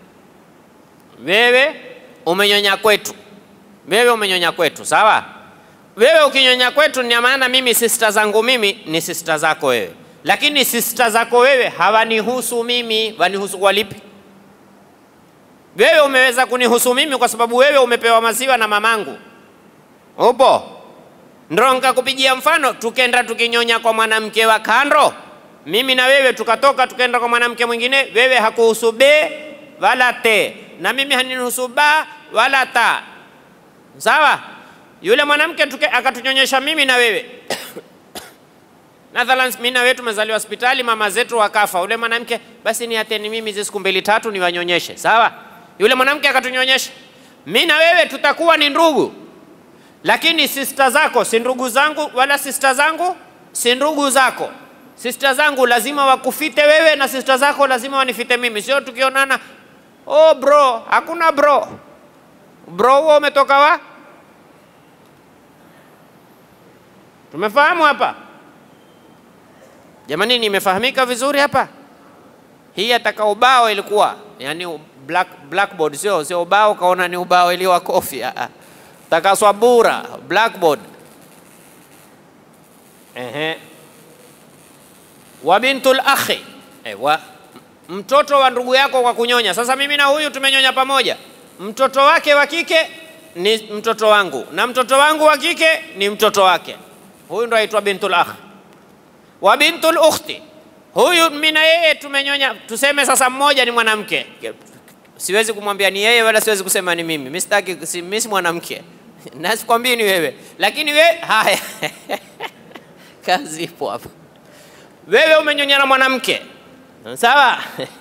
wewe umenyonya kwetu, wewe umenyonya kwetu, sawa? Wewe ukinyonya kwetu, ni maana mimi sista zangu mimi ni sista zako wewe, lakini sista zako wewe hawanihusu mimi. Wanihusu kwa lipi? Wewe umeweza kunihusu mimi kwa sababu wewe umepewa maziwa na mamangu, upo ndo nikakupigia mfano, tukenda tukinyonya kwa mwanamke wa kando, mimi na wewe tukatoka tukaenda kwa mwanamke mwingine, wewe hakuhusu be wala te, na mimi hanihusu ba wala ta, sawa? Yule mwanamke akatunyonyesha mimi na wewe Mathalan, mimi na wewe tumezaliwa hospitali, mama zetu wakafa. Yule mwanamke basi niateni mimi hizi siku mbili tatu niwanyonyeshe, sawa? Yule mwanamke akatunyonyesha, mimi na wewe tutakuwa ni ndugu, lakini sista zako si ndugu zangu, wala sista zangu si ndugu zako. Sista zangu lazima wakufite wewe na sista zako lazima wanifite mimi, sio tukionana, oh bro. Hakuna bro. Bro huo umetoka wa? Tumefahamu hapa jamani? Nimefahamika vizuri hapa? Hii ataka ubao ilikuwa yani black, blackboard sio sio ubao kaona ni ubao iliwa kofi taka swabura blackboard. Ehe, wa bintul akhi ewa, mtoto wa ndugu yako kwa kunyonya. Sasa mimi na huyu tumenyonya pamoja, mtoto wake wa kike ni mtoto wangu na mtoto wangu wa kike ni mtoto wake. Huyu ndo aitwa bintul akhi. Wa bintul ukhti, huyu mimi na yeye tumenyonya. Tuseme sasa mmoja ni mwanamke, siwezi kumwambia ni yeye wala siwezi kusema ni mimi. Mimi sitaki, si mimi si mwanamke na sikwambii ni wewe, lakini we haya kazi ipo hapa. Wewe umenyonya na mwanamke sawa?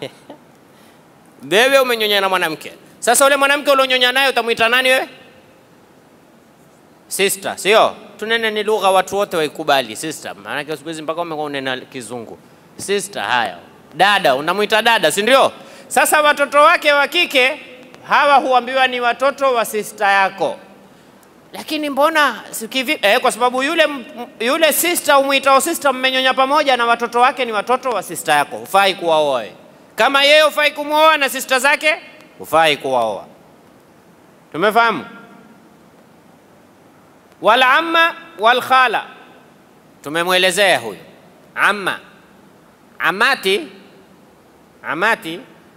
Wewe umenyonya na mwanamke. Sasa ule mwanamke ulionyonya naye utamwita nani wewe? Sister, sio? Tunene ni lugha watu wote waikubali sister. Maana siku hizi mpaka wamekuwa unena kizungu. Sister, haya. Dada, unamwita dada, si ndio? Sasa watoto wake wa kike hawa huambiwa ni watoto wa sister yako. Lakini mbona sikivi, eh, kwa sababu yule yule sister umwitao sister mmenyonya pamoja na watoto wake ni watoto wa sister yako. Hufai kuwaoa wewe. Kama yeye hufai kumwoa na sister zake, hufai kuwaoa. Tumefahamu? Wal amma wal khala, tumemwelezea huyu amma. Amati, amati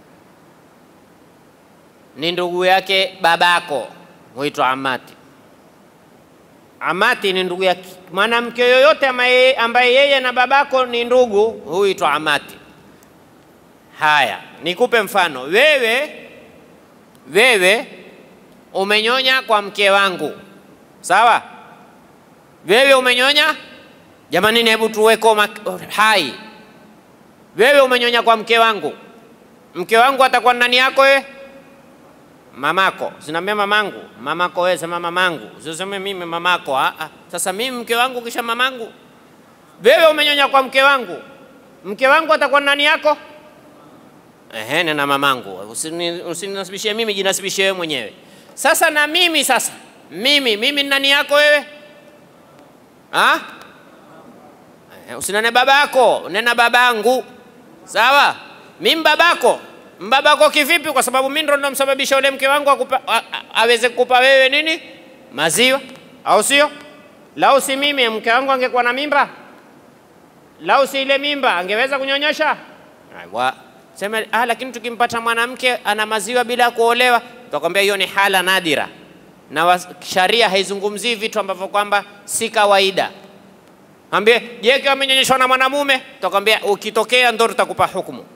ni ndugu yake babako, huitwa amati. Amati ni ndugu yake mwanamke yoyote ambaye yeye na babako ni ndugu, huitwa amati. Haya, nikupe mfano. Wewe wewe umenyonya kwa mke wangu, sawa? Wewe umenyonya, jamani, hebu tuweko hai. Wewe umenyonya kwa mke wangu, mke wangu atakuwa nani yako wewe? Mamako. Sinaambia mamangu, mamako wewe, sema mamangu, usiseme mimi mamako. Ah, ah. Sasa mimi mke wangu kisha mamangu. Wewe umenyonya kwa mke wangu, mke wangu atakuwa nani yako? Ehe, na mamangu. Usininasibishie mimi, jinasibishie wewe mwenyewe. Sasa na mimi sasa, mimi mimi ni nani yako wewe? Ah? Usinane babako, nena babangu. Sawa? Mimi babako. Mbabako kivipi? Kwa sababu mimi ndo namsababisha ule mke wangu akupa, a, a, aweze kukupa wewe nini? Maziwa, au sio? Lau si mimi mke wangu angekuwa na mimba, lau si ile mimba angeweza kunyonyesha? Aiwa. Sema ah, lakini tukimpata mwanamke ana maziwa bila kuolewa, tutakwambia hiyo ni hala nadira, na sharia haizungumzii vitu ambavyo kwamba si kawaida. Ambie je, kiwa amenyonyeshwa na mwanamume, tutakwambia ukitokea ndo tutakupa hukumu.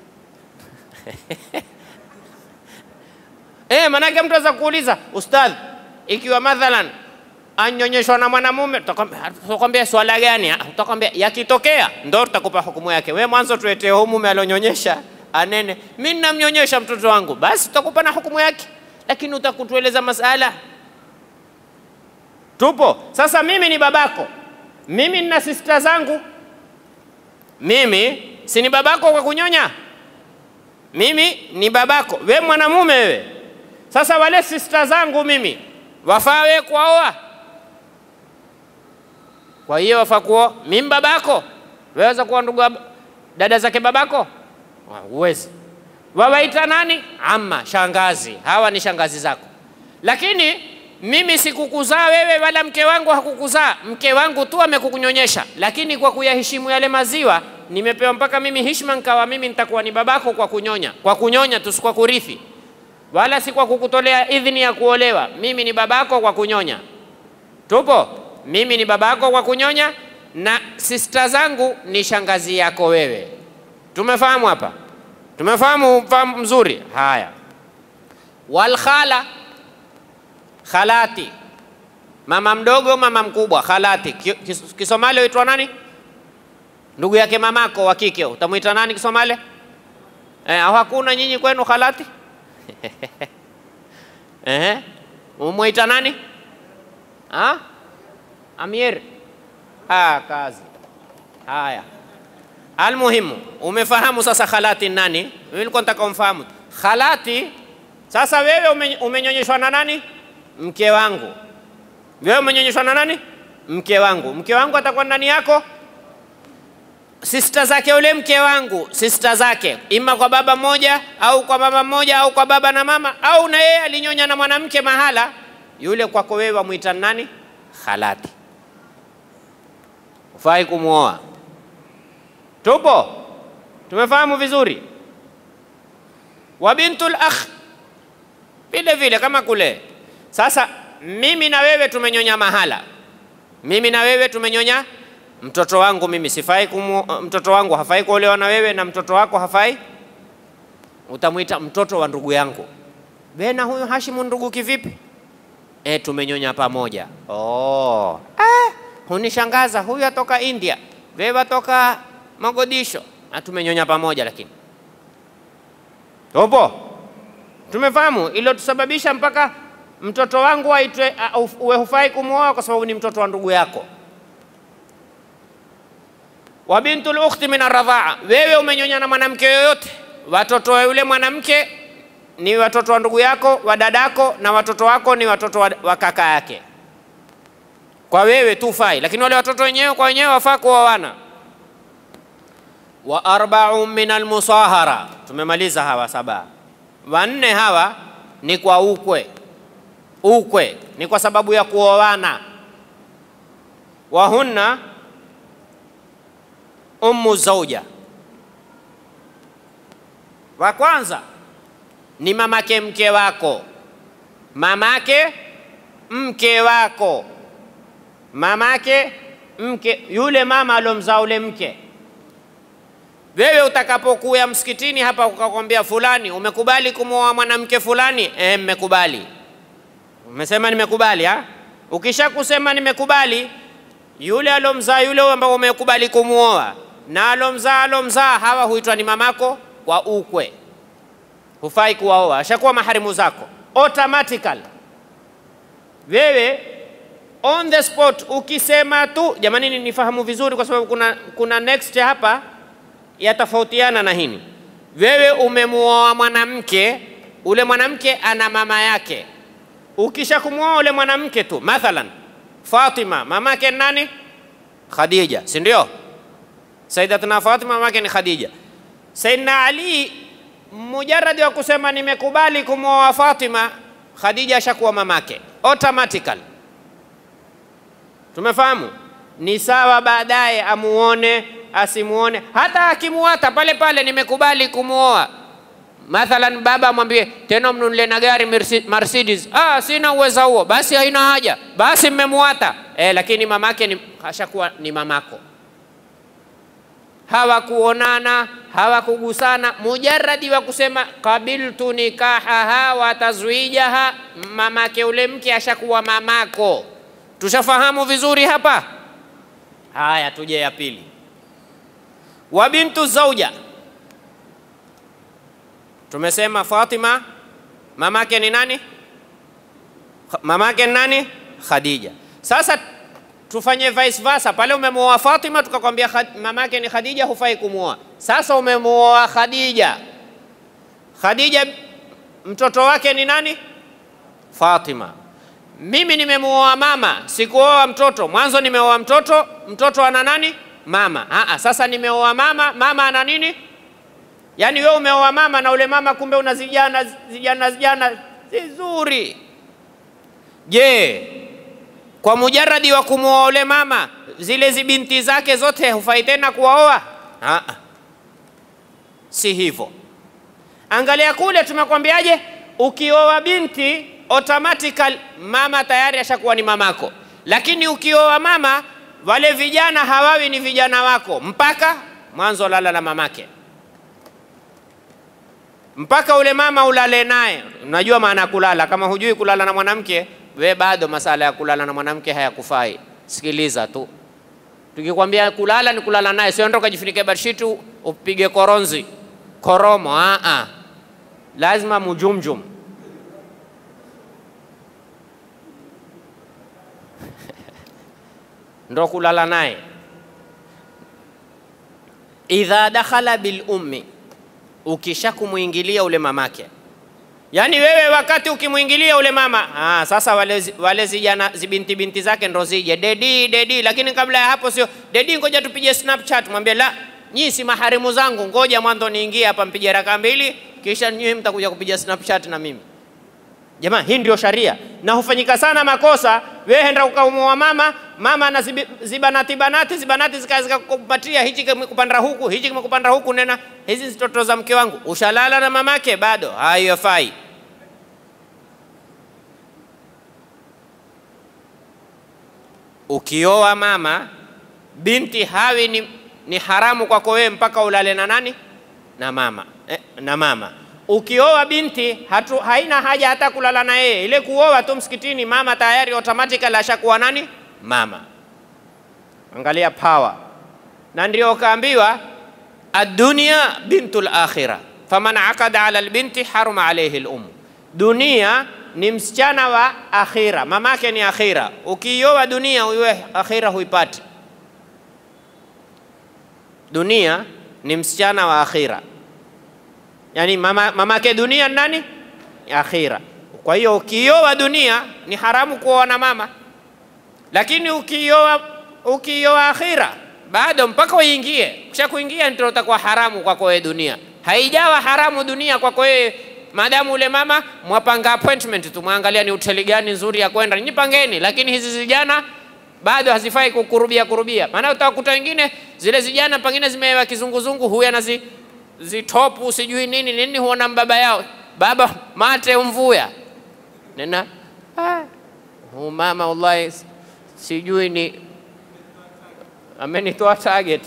Eh, manake mtu aweza kuuliza ustadh, ikiwa mathalan anyonyeshwa na mwanamume, tutakwambia swala gani? Tutakwambia yakitokea ndo tutakupa hukumu yake. We mwanzo tuletee huyu mume alionyonyesha anene, mimi namnyonyesha mtoto wangu, basi tutakupa na hukumu yake, lakini utakutueleza masala. Tupo sasa. Mimi ni babako, mimi nina sista zangu, mimi si ni babako kwa kunyonya? Mimi ni babako, we mwanamume wewe. Sasa wale sista zangu mimi wafaa we kuwaoa? Kwa hiyo wafaa kuoa mimi babako, weweza kuwa ndugu wa dada zake babako? Huwezi. Wawaita nani? Amma, shangazi. Hawa ni shangazi zako, lakini mimi sikukuzaa wewe wala mke wangu hakukuzaa. Mke wangu tu amekukunyonyesha, lakini kwa kuyaheshimu yale maziwa nimepewa mpaka mimi heshima, nkawa mimi nitakuwa ni babako kwa kunyonya, kwa kunyonya tu, si kwa kurithi, wala si kwa kukutolea idhini ya kuolewa. Mimi ni babako kwa kunyonya. Tupo? Mimi ni babako kwa kunyonya, na sista zangu ni shangazi yako wewe. Tumefahamu hapa? Tumefahamu fahamu mzuri? Haya, walkhala khalati, mama mdogo, mama mkubwa, khalati. Kis- Kisomali huitwa nani? Ndugu yake mamako wa kike utamwita nani Kisomali? Eh, au hakuna nyinyi kwenu khalati? Eh, umwita nani? Ha? Amir. Ah, kazi. Haya. Almuhimu, umefahamu sasa khalati nani? Mimi nilikuwa nataka umfahamu. Khalati sasa wewe ume, umenyonyeshwa na nani? Mke wangu. Wewe umenyonyeshwa na nani? Mke wangu. Mke wangu atakuwa ndani yako? Sista zake yule mke wangu, sista zake, ima kwa baba mmoja au kwa mama mmoja au kwa baba na mama, au na yeye alinyonya na mwanamke mahala, yule kwako wewe wamwita nani? Khalati. Ufai kumwoa. Tupo? Tumefahamu vizuri? Wa bintul akh vile vile kama kule. Sasa mimi na wewe tumenyonya mahala, mimi na wewe tumenyonya. Mtoto wangu mimi sifai kumu, mtoto wangu hafai kuolewa na wewe, na mtoto wako hafai. Utamwita mtoto wa ndugu yangu. Bena huyu Hashimu ndugu kivipi? E, tumenyonya pamoja. Oh. Ah, hunishangaza huyu atoka India, wewe atoka Mogadisho, na tumenyonya pamoja lakini. Tupo? Tumefahamu ilo tusababisha mpaka mtoto wangu aitwe uh, uwe hufai kumwoa kwa sababu ni mtoto wa ndugu yako. Wa bintul ukhti min arradhaa, wewe umenyonya na mwanamke yoyote, watoto wa yule mwanamke ni watoto wa ndugu yako, wa dadako, na watoto wako ni watoto wa, wa kaka yake. Kwa wewe tu fai, lakini wale watoto wenyewe kwa wenyewe wafaa kuoana. Wa arba'un min almusahara, tumemaliza hawa saba. Wanne hawa ni kwa ukwe. Ukwe ni kwa sababu ya kuoana. Wahunna ummu zauja, wa kwanza ni mamake mke wako, mamake mke wako, mamake mke, yule mama alomzaa ule mke. Wewe utakapokuya msikitini hapa ukakwambia fulani, umekubali kumwoa mwanamke fulani? Eh, mmekubali. Umesema nimekubali ha? Ukisha kusema nimekubali, yule alomzaa yule ambao umekubali kumwoa na alomzaa alomzaa, hawa huitwa ni mamako kwa ukwe, hufai kuwaoa, ashakuwa maharimu zako automatically. Wewe on the spot ukisema tu, jamani, nifahamu vizuri, kwa sababu kuna, kuna next hapa yatofautiana na hini. Wewe umemuoa mwanamke, ule mwanamke ana mama yake. Ukisha kumwoa ule mwanamke tu, mathalan Fatima, mamake nani? Khadija, si ndio? Sayyidatuna Fatima mamake ni Khadija. Sayyidina Ali mujaradi wa kusema nimekubali kumwoa Fatima, Khadija ashakuwa mamake automatically. Tumefahamu? Ni sawa baadaye amuone asimuone, hata akimuata pale pale, nimekubali kumwoa. Mathalan, baba amwambie tena mnunulie na gari Mercedes. Ah, sina uwezo huo, basi haina haja, basi mmemuata. Eh, lakini mamake ni ashakuwa ni mamako. Hawakuonana, hawakugusana, mujaradi wa kusema kabiltu nikahaha wa tazwijaha, mamake ule mke ashakuwa mamako. Tushafahamu vizuri hapa. Haya, tuje ya pili wa bintu zauja. Tumesema Fatima mamake ni nani? Mamake ni nani? Khadija. Sasa tufanye vice versa, pale umemwoa Fatima tukakwambia mamake ni Khadija, hufai kumwoa. Sasa umemuoa Khadija. Khadija mtoto wake ni nani? Fatima. Mimi nimemuoa mama, sikuoa mtoto. Mwanzo nimeoa mtoto, mtoto ana nani? Mama. Aa, sasa nimeoa mama, mama ana nini? Yaani wewe umeoa mama na ule mama kumbe una zijana zijana zijana vizuri. Je, kwa mujaradi wa kumwoa ule mama zile zibinti zake zote hufai tena kuwaoa? Aa, si hivyo. Angalia kule tumekwambiaje, ukioa binti automatical mama tayari ashakuwa ni mamako, lakini ukioa mama wale vijana hawawi ni vijana wako mpaka mwanzo lala na mamake, mpaka ule mama ulale naye. Unajua maana ya kulala? Kama hujui kulala na mwanamke, we bado masala ya kulala na mwanamke hayakufai. Sikiliza tu, tukikwambia kulala ni kulala naye, sio ndo kajifunike bedsheet upige koronzi koromo. Aa, lazima mujumjum ndo kulala naye. Idha dakhala bil ummi, ukisha kumwingilia ule mamake, yaani wewe wakati ukimwingilia ule mama ah, sasa wale, zi- wale zijana zibinti binti zake ndo zije dedi dedi, lakini kabla ya hapo sio dedi, ngoja tupige snapchat. Mwambie la, nyii si maharimu zangu, ngoja mwanzo niingie hapa mpige raka mbili, kisha nyinyi mtakuja kupiga snapchat na mimi. Jamaa, hii ndio sharia na hufanyika sana makosa. Wewe henda ukaumuoa mama, mama na zibi- zibanati banati zibanati zika- zikakupatia hichi kimekupanda huku hichi kimekupanda huku, nena hizi si toto za mke wangu, ushalala na mamake bado, haiyafai. Ukioa mama binti hawi ni, ni haramu kwako wewe mpaka ulale na nani? Na mama eh, na mama ukioa binti hatu, haina haja hata kulala na yeye, ile kuoa tu msikitini, mama tayari automatically ashakuwa nani? Mama. Angalia power, na ndio kaambiwa adunia bintul akhira faman aqada ala albinti haruma alayhi alum, dunia ni msichana wa akhira, mamake ni akhira. Ukioa dunia uiwe akhira huipati. Dunia ni msichana wa akhira yani mama, mamake dunia ni nani? Akhira. Kwa hiyo ukioa dunia ni haramu kuoa na mama, lakini ukioa ukioa akhira bado mpaka uingie, kisha kuingia ndio utakuwa haramu kwako wewe dunia. Haijawa haramu dunia kwako wewe maadamu ule mama mwapanga appointment tu, mwangalia ni hoteli gani nzuri ya kwenda, nyipangeni. Lakini hizi zijana bado hazifai kukurubia kurubia, maana utakuta wengine zile zijana pengine zimewewa kizunguzungu, huyu anazi zitopu sijui nini nini, huona baba yao baba mate umvuya nena ah, huyu mama wallahi sijui ni amenitoa target,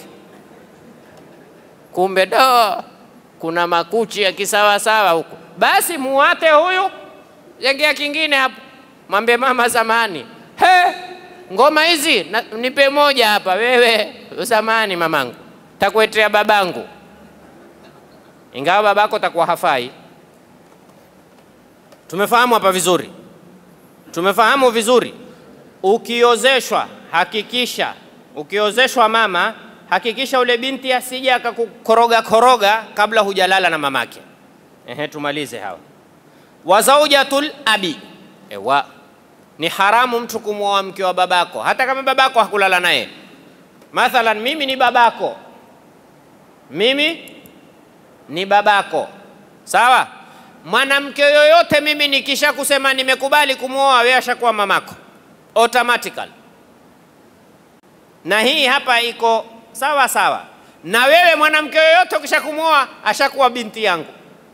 kumbe do kuna makuchi ya kisawasawa huko. Basi muwate huyu, jengea kingine hapo, mwambie mama zamani, he, ngoma hizi na, nipe moja hapa wewe. Zamani mamangu, takuetea babangu ingawa babako takuwa hafai. Tumefahamu hapa vizuri, tumefahamu vizuri. Ukiozeshwa hakikisha, ukiozeshwa mama, hakikisha ule binti asije akakukoroga koroga kabla hujalala na mamake. Ehe, tumalize hawa. Wa zaujatul abi, ewa ni haramu mtu kumwoa mke wa babako, hata kama babako hakulala naye. Mathalan, mimi ni babako, mimi ni babako, sawa. Mwanamke yoyote mimi nikisha kusema nimekubali kumwoa, wewe ashakuwa mamako automatically, na hii hapa iko sawa sawa. Na wewe mwanamke yoyote ukisha kumwoa ashakuwa binti yangu,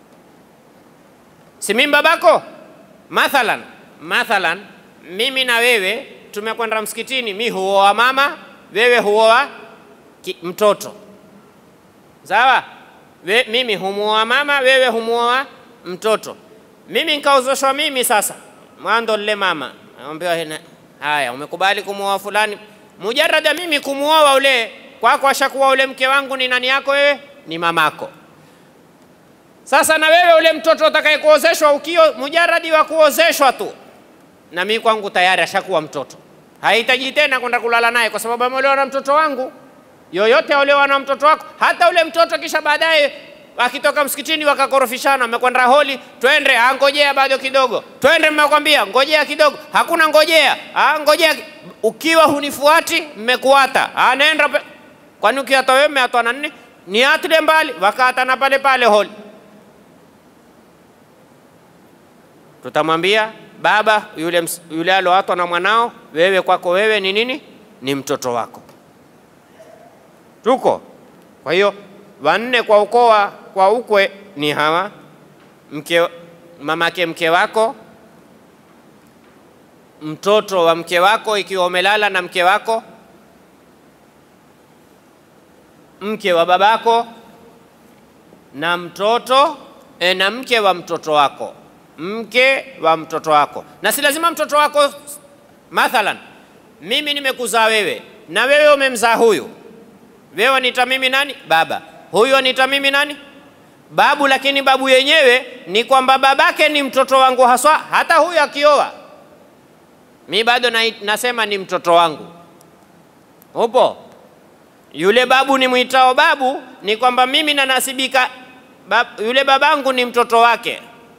si mimi babako. Mathalan, mathalan mimi na wewe tumekwenda msikitini, mi huoa mama, wewe huoa ki- mtoto, sawa We, mimi humuoa mama, wewe humuoa mtoto. Mimi nikaozeshwa mimi sasa, mwando lile mama naambiwa, hena- haya, umekubali kumuoa fulani. Mujarada mimi kumuoa ule kwako, ashakuwa ule mke wangu ni nani yako wewe? Ni mamako. Sasa na wewe ule mtoto utakaye kuozeshwa, ukio mujaradi wa kuozeshwa tu, na mimi kwangu tayari ashakuwa mtoto, hahitaji tena kwenda kulala naye, kwa sababu ameolewa na mtoto wangu yoyote aolewa na mtoto wako, hata ule mtoto kisha baadaye akitoka msikitini wakakorofishana, amekwenda holi, twende, ah, ngojea bado kidogo, twende, mmekwambia ngojea kidogo, hakuna ngojea, ah, ngojea. Ukiwa hunifuati, mmekuata, ah, nenda pe... kwani ukiata wewe umeatwa na nini? Ni atile mbali, wakaatana pale pale holi. Tutamwambia baba yule, ms- yule aloatwa na mwanao, wewe kwako wewe ni nini? Ni mtoto wako. Tuko kwa hiyo wanne kwa ukoo wa- kwa ukwe ni hawa mke, mamake mke wako, mtoto wa mke wako ikiwa umelala na mke wako, mke wa babako na mtoto e, na mke wa mtoto wako, mke wa mtoto wako. Na si lazima mtoto wako, mathalan mimi nimekuzaa wewe na wewe umemzaa huyu, wewe wanita mimi nani? Baba. Huyu wanita mimi nani? Babu. Lakini babu yenyewe ni kwamba babake ni mtoto wangu haswa, hata huyu akioa mi bado na, nasema ni mtoto wangu. Upo yule babu ni mwitao babu, ni kwamba mimi nanasibika bab, yule babangu ni mtoto wake.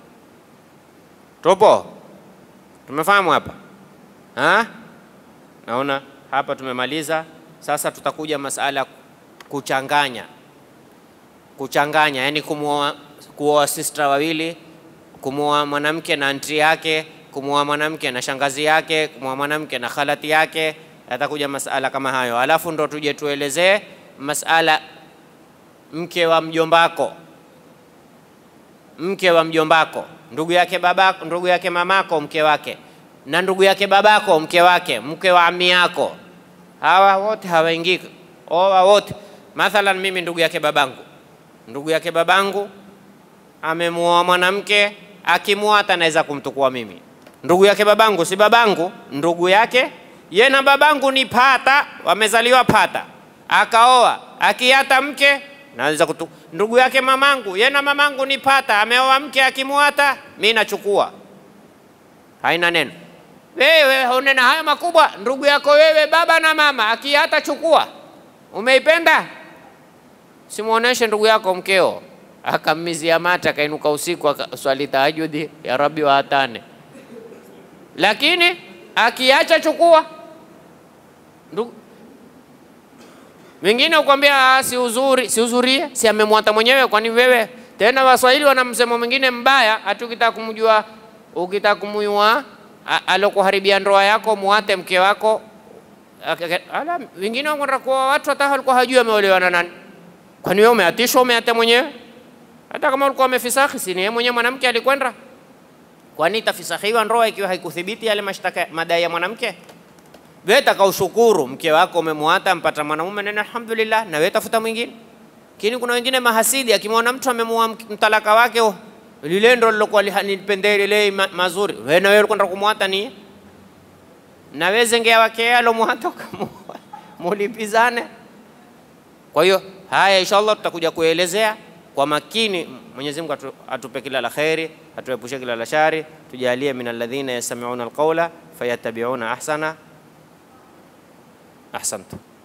Tupo, tumefahamu hapa ha? Naona hapa tumemaliza. Sasa tutakuja masala kuchanganya, kuchanganya, yani kumuoa, kuoa sister wawili, kumuoa mwanamke na anti yake, kumuoa mwanamke na shangazi yake, kumuoa mwanamke na khalati yake. Yatakuja masala kama hayo, alafu ndo tuje tuelezee masala mke wa mjombako, mke wa mjombako, ndugu yake babako, ndugu yake mamako, mke wake na ndugu yake babako, mke wake, mke wa ami yako, hawa wote hawaingii oa wote. Mathalan, mimi ndugu yake babangu, ndugu yake babangu amemuoa mwanamke, akimuoa hata naweza kumtukua mimi. Ndugu yake babangu si babangu, ndugu yake ye na babangu ni pata, wamezaliwa pata, akaoa akiata mke naweza kutu. Ndugu yake mamangu, ye na mamangu ni pata, ameoa mke, akimuata mi nachukua, haina neno. Wewe unena haya makubwa, ndugu yako wewe, baba na mama, akiata chukua. Umeipenda, simuoneshe ndugu yako mkeo akammizia mata, akainuka usiku akaswali tahajudi, ya Rabbi waatane, lakini akiacha chukua. Ndugu wengine ukwambia si uzuri, si uzurie, si amemwata mwenyewe. Kwani wewe tena, Waswahili wana msemo mwingine mbaya, hata ukitaka kumjua, ukitaka kumjua alokuharibia ndoa yako, muate mke wako. Ala, wengine wanakwenda kwa watu hata walikuwa hajui ameolewa na nani. Kwani wewe umeatishwa, umeate mwenyewe? Hata kama ulikuwa umefisakhi, si ni yeye mwenyewe mwanamke alikwenda? Kwani itafisakhiwa ndoa ikiwa haikuthibiti yale mashtaka madai ya mwanamke? Wewe takaushukuru mke wako umemwata, mpata mwanamume, nena alhamdulillah, na wewe tafuta mwingine. Lakini kuna wengine mahasidi, akimwona mtu amemuoa mtalaka wake, oh, lile ndo lilokuwa lihanipendee lile ma, mazuri, wewe na wewe ulikwenda kumwata ni na wewe zengea wake alomwata mulipizane. Kwa hiyo haya, inshallah tutakuja kuelezea kwa makini. Mwenyezi Mungu atu, atupe kila la kheri, atuepushe kila la shari, tujalie min alladhina yastami'una alqawla fayattabi'una ahsana. Ahsantu.